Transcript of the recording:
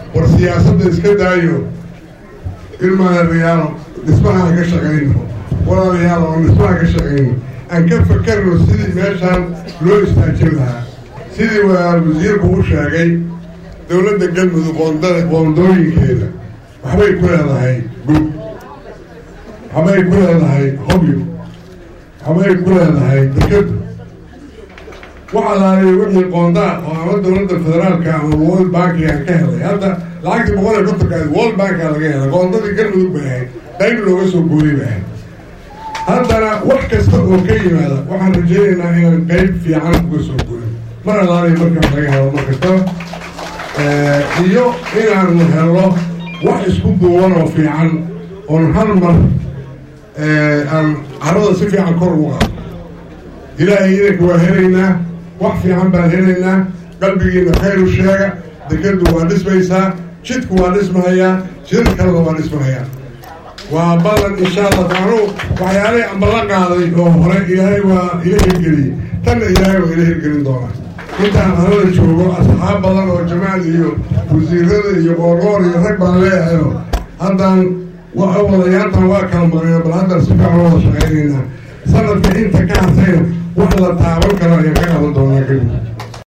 war siyaasadda iska daayo ilmaadayaalo dhismaha aan ka shaqayno walaalayaal oo dhismaha ka shaqayno aan ka fakarno sidii meeshaan loo istaajin lahaa sidii wasiirku u sheegay dowladda galmudug qoondada qoondooyinkeeda waxbay ku leedahay gub waxbay ku leedahay hobyo waxbay ku leedahay dekadu wax alaaliya wixii qoondaa oo ama dowladda federaalka ama world bankigaan ka helay hadda lacagtii boqol iyo kontonka world bankaa laga helay qoondadii galmudug bay ahayd qayb looga soo guuriy bay ahayd haddana wax kasta oo ka yimaada waxaan rajaynaynaa inaan qayb fiican uga soo gurin mar alaaliya markaa laga helo mar kastaba iyo inaanu helno wax isku duuban oo fiican oon hal mar aan carada si fiican kor ugu qaado ilaahay idanka waa helaynaa wax fiican baan helaynaa qalbigiina khayr u sheega dekadu waa dhismaysaa jidku waa dhismahayaa jidad kalena waa dhismahayaa waa ballan insha allah taanu waxyaalihii ambala qaaday oo hore ilaahay waa ila hirgeliyey tanna ilaahay waa ila hirgelin doonaa intaan arada joogo asxaab badan oo jamaal iyo wasiirada iyo qoorqoor iyo rag baan leeyahayo haddaan wadayaantan waa kala marayna bal haddaan si fiican wada shaqaynaynaa sanadka inta ka hasayna wax la taaban karo ayaan ka qaban doonaa kadib